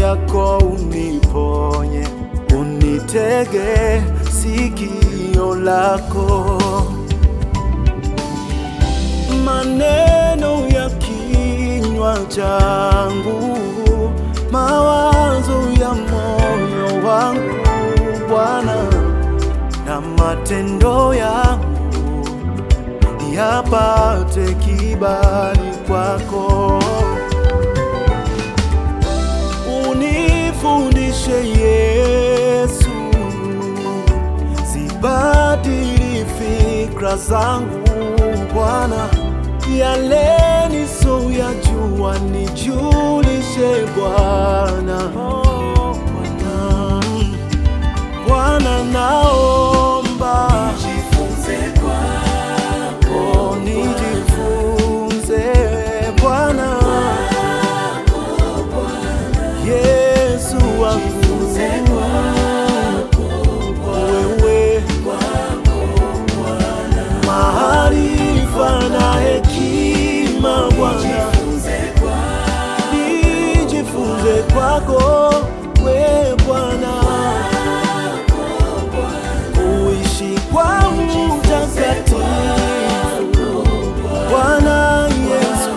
yako uniponye, unitege sikio lako. Maneno ya kinywa changu, mawazo ya moyo wangu Bwana, na matendo yangu yapate kibali kwako. Unifundishe Yesu, sibadili fikra zangu Bwana, yale nisoyajua nijulishe Bwana. Oh, Bwana. Bwana naomba Jifunze kwako, oh, nijifunze Bwana Yesu wangu wewe maarifa na hekima Bwana jifunze kwako, nijifunze kwako we Bwana kuishi kwa utakatifu Bwana Yesu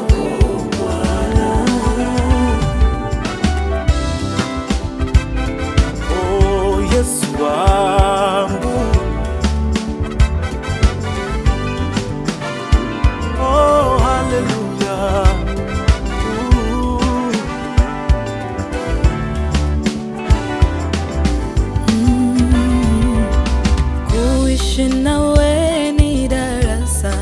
Oh Yesu wangu Oh hallelujah Ooh. Kuishi nawe ni darasa,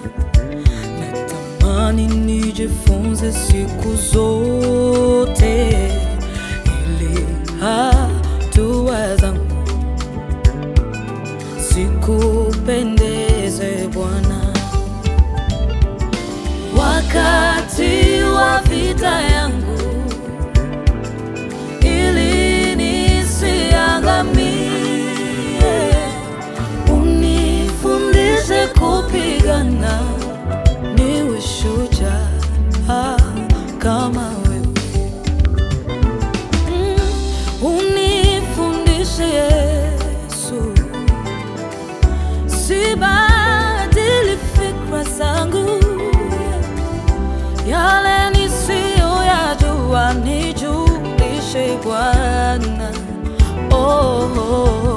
natamani nijifunze siku zote, ili hatua zangu sikupendeze Bwana. Wakati wa vita yangu, ili nisiangamie, unifundishe kupigana, niwe shujaa kama wewe. Mm, unifundishe Yesu, sibadili fikra zangu, yale nisiyoyajua nijulishe Bwana. Oh, oh, oh.